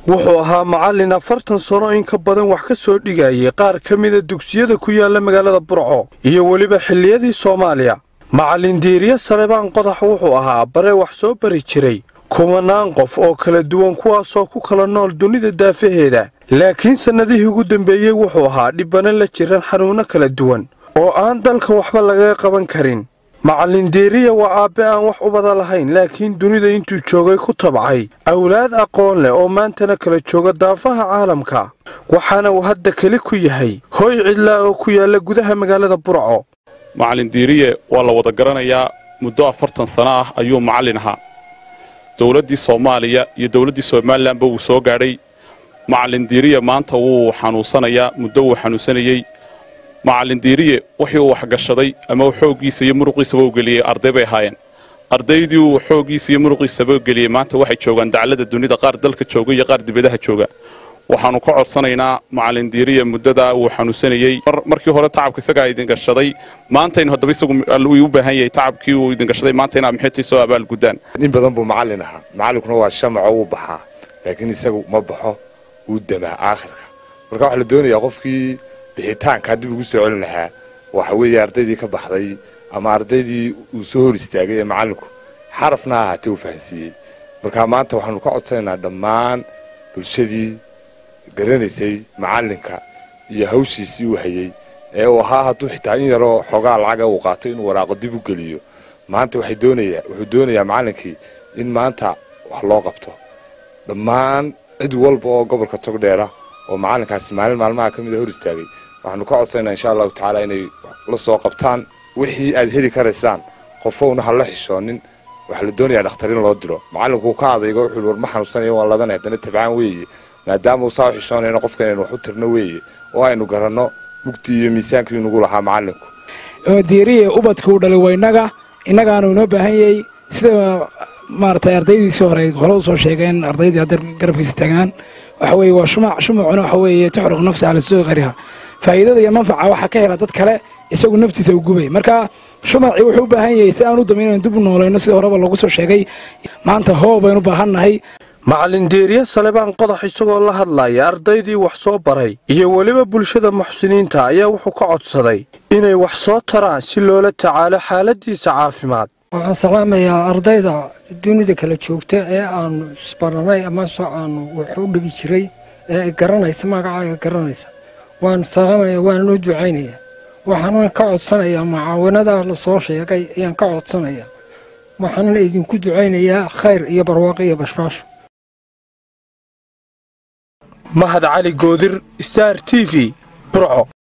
wuxuu ahaa macallin afartan sano in ka badan wax ka soo dhigayay qaar ka mida dugsiyada ku yaala magaalada burco iyo weliba xilliyadii soomaaliya macallin diiriye salebaan qodax wuxuu ahaa bare wax soo bari jiray kumanaan qof oo kala duwan kuwaasoo ku kala nool dunida daafaheeda laakiin sannadihii ugu dambeeyey wuxuu ahaa dhibbana la jiran xanuunno kala duwan oo aan dalka waxba lagaga qaban karin macallin diiriya waa aabbe aan wax ubada lahayn laakiin dunida intuu joogay ku tabcay awlaad aqoon leh oo maantana kala jooga daafaha caalamka waxaana uu hadda keli ku yahay hooy cidlaa oo ku yaalla gudaha magaalada burco macallin diiriye waa la wada garanayaa muddo afartan sano ah ayuu macallin ahaa dowladdii soomaaliya iyo dowladdii somalilanba wuu soo gaadhay macallin diiriye maanta wuu xanuunsanayaa muddo wuu xanuunsanayey macallin diiriye wixii uu waxgashaday ama xooggiisa iyo muruqiisaba u geliyey arday bay ahaayeen ardaydii uu xooggiisa iyo muruqiisaba geliyey maanta waxay joogaan daclada dunida qaar dalka jooga iyo qaar dibadaha jooga waxaannu ka codsanaynaa macallin diiriye muddadaa uu xanuunsanayey markii hore tacabka isagaa idin gashaday maantaynu haddaba isagu u baahan yahay tacabkii uu idin gashaday maanta inaa maxaytay soo abaal guddaan nin badan buu macallin ahaa macallinkuna waa shamaco wuu baxaa laakiin isagu ma baxo wuu damaa aakhirka marka waxaa la doonayaa qofkii bixitaankaa dib ugu soo celin lahaa waxa weeye ardaydii ka baxday ama ardaydii uu soo hor istaagay ee macallinku xarafna ahaatee uu fahansiiyey marka maanta waxaanu ka codsanaynaa dhammaan bulshadii garanaysay macallinka iyo hawshiisii uu hayey ee uu ahaa hadduu xitaa in yaroo xoogaa lacaga uu qaato inuu waraaqo dib u geliyo maanta waxay doonayaa wuxuu doonayaa macallinkii in maanta wax loo qabto dhammaan cid walba oo gobolka togdheera oo macallinkaasi maalin maalmaha ka mida hor istaagay waxaanu ka codsanaynaa insha allahu tacaala inay la soo qabtaan wixii aad heli karaysaan qofowna ha la xishoonin waxaa la doonayaa dhakhtar in loo diro macallinkuu ka adaygo wuxuu war ma xanuunsanayo waan ladanay haddana tabcaan weeye maadaama uu saa u xishoonayno qofka inaynu wax u tirno weeye oo aynu garanno mugtii iyo miisaankii nagu lahaa macallinku diiriye ubadka uu dhalay waa innaga innagaanu inoo baahan yahay sida maaragtay ardaydiisii hore hore usoo sheegeen ardaydii hadda garabkiisa taagnaan waxa weeye waa shumac shumacuna waxa weeye tuxruq nafsi cala suuqi qariha faa'iidada iyo manfaca waxaa ka hela dad kale isagu naftiisa u gubay marka shumacii wuxuu u baahan yahay si aan u damayn inaan dib u noolayno sida horeba lagu soo sheegay maanta hoo baynu baahannahay macallin diiriye salebaan qodax isagoo la hadlaya ardaydii wax soo baray iyo weliba bulshada muxsiniinta ayaa wuxuu ka codsaday inay wax soo taraan si loola tacaalo xaaladiisa caafimaad waxaan salaamayaa ardayda dunida kala joogta ee aanu isbaranay amase aanu wax u dhigi jiray ee garanaysa magacaaga garanaysa waan salaamaya waana noo ducaynaya waxaanan ka codsanayaa mucaawanadaa la soo sheegay ayaan ka codsanayaa waxaanan idinku ducaynayaa khayr iyo barwaaqo iyo bashbaasho mahad cali goodir star t v burco